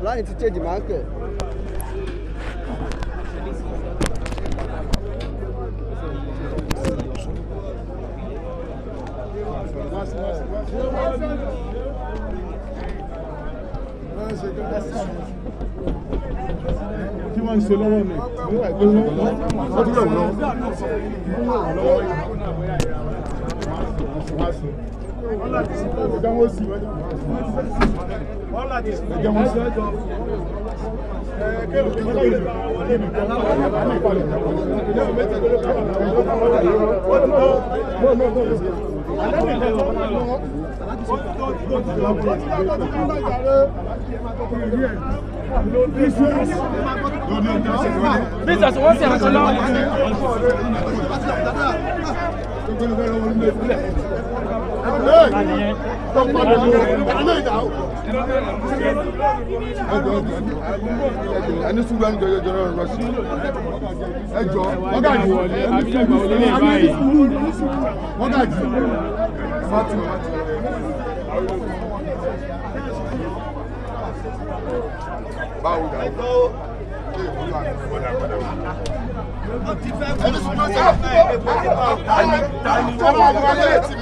láyìn ti change máa ń kẹ̀. kí wọ́n ń ṣe lọ́wọ́ mi wọ́n ti yẹ̀ wọ́n lọ́wọ́ ẹ̀jẹ̀ wọn sì ẹ̀jẹ̀ wọn sì Business wọ́n sì àkọ́ lọ́wọ́. ẹni sùgbọ́n ẹni jọjọ jọrọ rọ sí ẹjọ wọ́n gà jù ẹni sùgbọ́n wọ́n gà jù báwo dà ẹni sùgbọ́n sá ẹni tó wà wọlé ti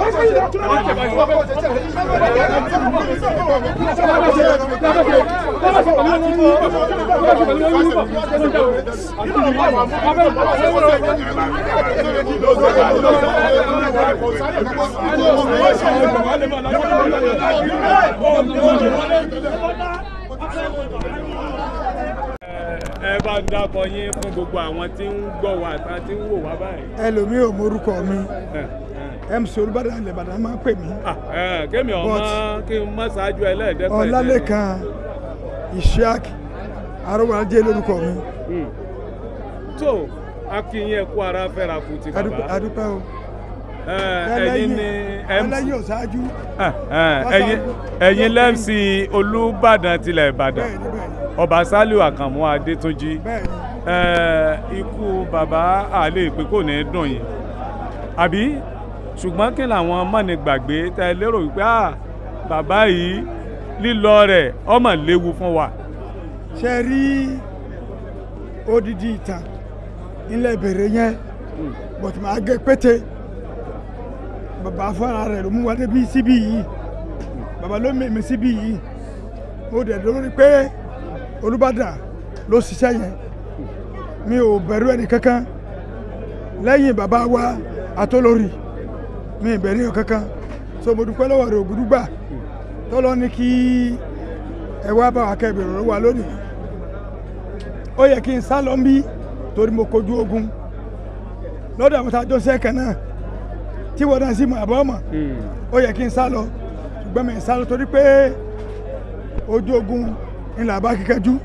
ẹ bá ń dákọ yín fún gbogbo àwọn tí ń gbọ́ wa àtàwọn tí ń wò wá báyìí. ẹlòmíì ò morúkọ mi ẹ mc olùbàdàn ilẹ̀ ìbàdàn máa ń pè mí ẹ kémi ọmọ kí n má ṣáájú ẹlẹ́ẹ̀dẹ́gbẹ̀ẹ́. ọlálẹ́kan ishaq arọ́wọ́lájẹ́ lórúkọ mi tó akínyìn ẹkú ara fẹ́ra kù ti Adúpẹ́- bàbá adúpẹ́ o ẹ, ẹ̀yin ni mc ẹlẹ́yìn ọ̀ṣáájú ẹ, ẹ, ẹ̀yin ẹ̀yin lẹ́mc olùbàdàn tilẹ̀ ìbàdàn bẹ́ẹ̀ ni bẹ́ẹ̀ ni ọba saliu àkànmú adétúnjì bẹ́ẹ̀ ni ẹ, ikú bàbá àlè pé kò ní dùn yín àbí ṣùgbọ́n kí làwọn mọ̀nì gbàgbé tẹ lérò wípé à bàbá yìí lílọ rẹ̀ ọmọ léwu fún wa. ṣe rí odidi ìtàn ilẹ̀ bèrè yẹn bọ̀tù máa gé pété bàbá fúnra rẹ̀ ló mú wa débi síbí yìí bàbá ló mèmí síbí yìí mo dẹ̀ lórí pé olùbàdàn ló ṣiṣẹ́ yẹn mi ò bẹ̀rù ẹni kankan lẹ́yìn bàbá wa àtolórí mi ì bẹ̀rù ẹni kankan so mo dúpẹ́ lọ́wọ́ rẹ̀ ògùdúgbà tọ́lọ́ ní kí ẹ wá bá wa kẹ́bìrì ọ̀rọ̀ wa lónìí ó yẹ kí n sá lọ ń bí torí mo kojú ogun lọ́dọ̀ àwọn tá a jọ sẹ́ẹ̀kẹ́ náà tí wọ́n náà sì mọ̀ àbọ̀ mọ̀ ó yẹ kí n sá lọ ṣùgbọ́n mi ì sá lọ torí pé ojú ogun ńlá bá kíkẹ́jú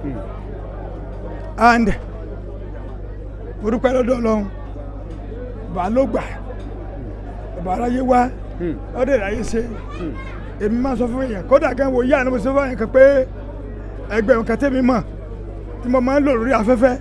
and mo dúpẹ́ lọ́dọ̀ ọlọ́run bàá ló gbà bàbá aráyé wá ọdẹ ìráyé ṣe èmi máa sọ fún èèyàn kódà gan wo yíyá ni mo sọ fún èèyàn kan pé ẹgbẹ́ òun kan tẹ́mi mọ̀ tí mo máa ń lò lórí afẹ́fẹ́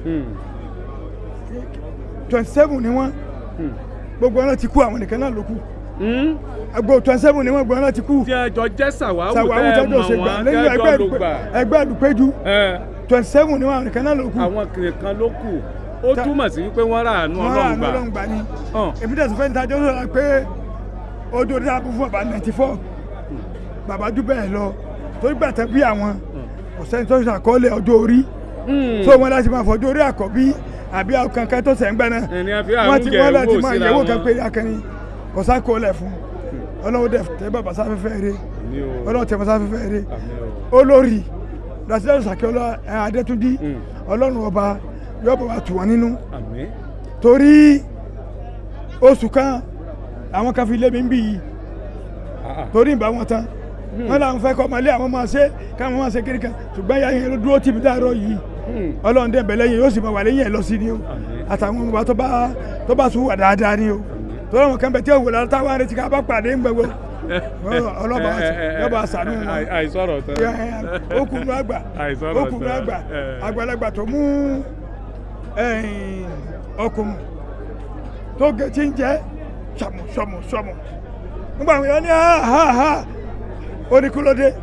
twenty seven ni wọ́n gbogbo wọn náà ti kú àwọn nìkan náà ló kù agbo twenty seven ni wọ́n gbogbo wọn náà ti kú tí ẹjọ jẹ́ sàwáwù sàwáwù tẹ́ ẹ tẹ́jọ́ mọ̀ ṣe gbà wọ́n lẹ́yìn tẹ́ ẹgbẹ́ ẹjọ́ ló àdùpé- gbà. ẹgbẹ́ àdùpéjú Ẹ, twenty seven ni wọ́n àwọn nìkan náà ló kù àwọn nìkan ló kù ó Ta- túmọ̀ sí wípé wọ́n rà àánú wọ́n rà ọlọ́run ní gbà. ọlọ́run gbà ni Hàn. èmi tẹ̀sán fẹ́ni tajọ́ sọ̀rọ̀ pé ojú orí àbú fún bàbá ninety four bàbá jù bẹ́ẹ̀ lọ torí gbàtẹ́ bí àwọn kò sẹ́ni tó ṣàkọọ́lẹ̀ ọjọ́ orí Hmm. tó wọn láti máa fọjọ́ orí àkọ́bí àbí àwọn kankan tó sẹ̀ ń gbẹ́ náà ẹni a fi wọ́n ti wọ́n láti àrùn máa síra yẹ̀wò wọn. kan pé akẹni kò sákòólẹ̀ fún ọlọ́run dẹ̀ tẹ́ bàbá sáfẹ́fẹ́ rẹ Ní o. ọlọ́run tẹ́ bàbá sáfẹ́fẹ́ rẹ Àmín o. olórí rasílẹ̀ sàkíọ́lá adétúndí Mm. ọlọ́run ọba yóò bọ̀ wá tù wọ́n nínú Àmín. torí oṣù kan àwọn kan fi lé mi ń bì yìí Ah, ah. torí ìbá wọn tán wọn làwọn fẹ́ kọ́ ọmọlé àwọn máa ṣe káwọn máa ṣe kiri kan ṣùgbọ́n ìyá yẹn ló dúró tì mí dáàrọ̀ yìí Hmm. ọlọ́run dẹ̀ bẹ̀ lẹ́yìn yóò sì máa wà lẹ́yìn ẹ̀ lọ sí ni o Àmín. àtàwọn ọmọ wa tó bá tó bá tún wà dáadáa ni o torí àwọn kan bẹ tí ò wò lára táwọn arìnrìn ká bá pàdé ń gbẹ̀wò ọlọ́ba Ẹ, ẹ, ẹ, yọba ẹ, àṣàánú wọn àì- àìsọ̀rọ̀ tán. okùnrin àgbà Àìsọ̀rọ̀ okùnrin tán. àgbà Ẹ. àgbàlagbà tó mú ẹ̀yìn ọkùnrin tó gé tí ń jẹ́ sọmù sọmù sọmù nígbà wọn ní ha ha ha ó ní kúlódé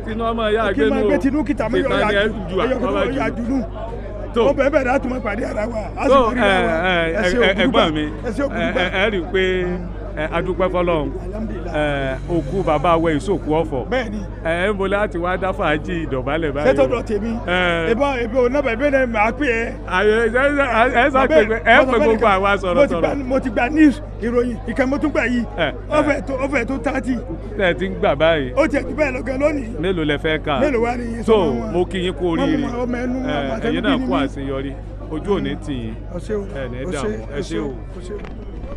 tinú ọmọ ìyá kí n máa àgbẹnu gbé tinú kìtà mi Tìta ni ẹ jù ọyọ àkọ́bá kan yà jù jùnú tó ó bẹ̀ẹ̀ bẹ̀ẹ̀ láti mọ pàdé ara wa a sì tó mọ rí ara wa ẹ, ẹ ṣe ẹ, ògùdùgbà ẹ̀gbọ́n mi ẹ ṣe ẹ, ògùdùgbà ẹ, ẹ rí i pé ẹ, adúpẹ́ fọlọ́run ẹ, òkú bàbá wẹ ìsòkú ọ̀fọ̀ bẹ́ẹ̀ ni ẹ ń bolẹ́ láti wá dá fàájì ìdọ̀bálẹ̀ báyìí sẹ́tọ̀dọ̀ tèmi Ẹ. ìbọn ìbọn onábẹ̀ ìbẹ́ náà máa pè é. àyè ẹ ẹ sá pé ẹ pé gbogbo àwa sọ̀rọ̀ sọ̀rọ̀ mo ti gba news ìròyìn ìkẹ́ mo tún gbà yìí Ẹ, ó fẹ́ tó ó fẹ́ tó tààtì tẹ́ ẹ ti ń gbà báyìí ó tiẹ̀ jù bẹ́ẹ̀ lọ́gàn lónìí mélòó lẹ fẹ́ kà mélòó wá ní iye so sọmọ wọn? mo kí yín kú Wọ́n mú oríire ọmọ ẹnu wọn, ẹ, àtẹnubí ẹ̀yin náà ni kú mí. àṣeyọrí ojú òní tì yín Ó ṣé o, ẹ ní ó dààmú, ṣé, ẹ ó ṣé o. ó ṣé o.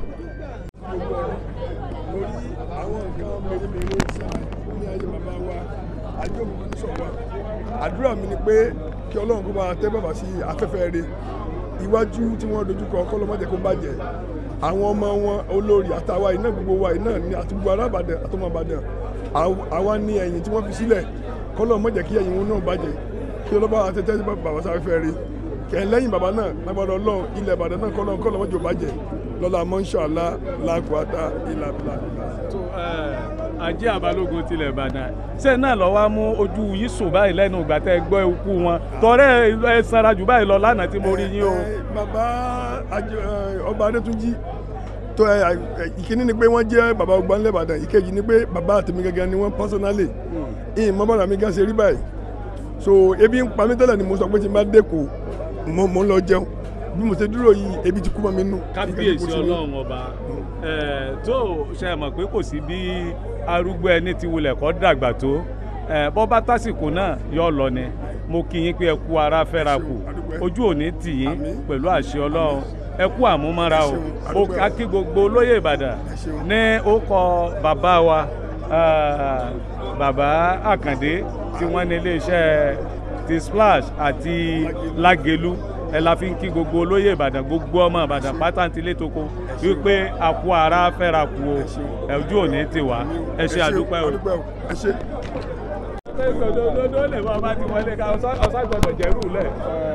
lórí àwọn nǹkan mèremère ìṣẹ̀lẹ̀ ní ayé bàbá wa àjọmọ̀ ní sọ̀wọ́ àdúrà mi ni pé kí ọlọ́run kó bá tẹ́ bàbá sí afẹ́fẹ́ rẹ̀ iwájú tí wọ́n dojúkọ kọ́lọ́mọ́jẹ kó bàjẹ́ àwọn ọmọ wọn olórí àtàwa iná gbogbo wa iná ní àti gbogbo arábàdàn àtọmọ àbàdàn àw- àwa ní ẹ̀yìn tí wọ́n fi sílẹ̀ kọ́lọ́mọ́jẹ kí ẹ̀yìn wọn náà bàjẹ́ kí ọlọ́ba àtẹ́tẹ́ bàbá sáfẹ́fẹ́ rẹ̀ kẹ́hìn lẹ́yìn bàbá náà lágbàdo ọlọ́run ilẹ̀ ìbàdàn náà kọ́lọ́run kọ́lọ́mọ́jọ bàjẹ́ lọ́la mọ́ṣáláà làkúátà ìlàbìlà tó ẹ, ajé àbálògùn tilẹ̀ ìbàdàn ṣé náà lọ́ wá mú ojú yìí sùn báyìí lẹ́nu ìgbà tẹ́ ẹ gbọ́ ikú wọn tọ́rẹ́ ẹ sanra jù báyìí lọ lánàá tí mo rí yín o. Eh, bàbá Ajé- eh, ọba adétúnjì tó ẹ ẹ, ìkíní ni pé wọ́n jẹ́ bàbá ọgbà ńlẹ̀ ìbàdàn ìkejì ni pé bàbá àtẹ̀mí gẹ́gẹ́ ni wọ́n pásánálì ìyìn mọ́ bàbá mi gan ṣe rí báyìí so ebi ń pa mí tẹ́lẹ̀ ni mo sọ pé tí n bá dẹ́kọ̀ mo mo ń lọ jẹun bí mo ṣe dúró yìí ebi ti kú mọ́ mi nù. kábíyèsí ọlọ́run ọba ẹ, tó ṣe mọ̀ pé kò sí bí arúgbó ẹni ti wulẹ̀ kọ́ dàgbà tó ẹ, bọ́ bá tásìkò náà yọ lọ ni mo kí yín pé ẹ kú ara fẹ́ra kù ojú òní tì yín Àmín. pẹ̀lú àṣẹ ọlọ́run ẹ kú àmúmọ́ra o Ẹ ṣeun, mo àdúpẹ́. ká kí gbogbo olóyè ìbàdàn Ẹ ṣeun. ní ó kọ bàbá wa ah, bàbá àkàndé tí wọ́n ní iléeṣẹ́ ti splash àti lágelu ẹ la fi ń kí gbogbo olóyè ìbàdàn gbogbo ọmọ ìbàdàn pátá ti létoko wípé àkú ara fẹ́ra kù o ẹ ojú òní ti wá ẹ ṣe àdúpẹ́ o. ẹ ṣe. dododo lè bá ọba ti wọlé ká ọsán gbọdọ̀ jẹ́rù lẹ̀.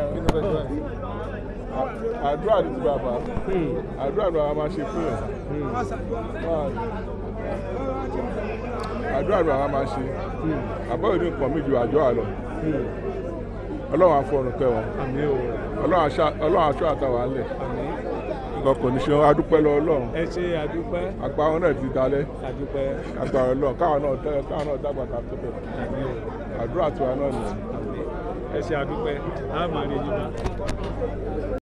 àdúrà ní ti bàbá àdúrà ní bàbá máa ṣe fún yàn àdúrà ní bàbá máa ṣe àbọ̀ ìlú nǹkan mi ju àjọ àlọ́ ọlọ́run àfọ̀rùn kẹ́ wọn àmì o ọlọ́run aṣọ- ọlọ́run aṣọ àtàwọn alẹ̀ àmì nǹkan kò ní ṣe wọn adúpẹ́ lọ ọlọ́run ẹ ṣe àdúpẹ́ àgbà wọn náà ti dalẹ̀ àdúpẹ́ àgbà ọlọ́run káwọn náà tẹ́ káwọn náà dàgbà ká tó bẹ̀ àmì o àdúrà tiwa náà nìyẹn. ẹ ṣe àdúpẹ́ àmọ́ àrèjì náà.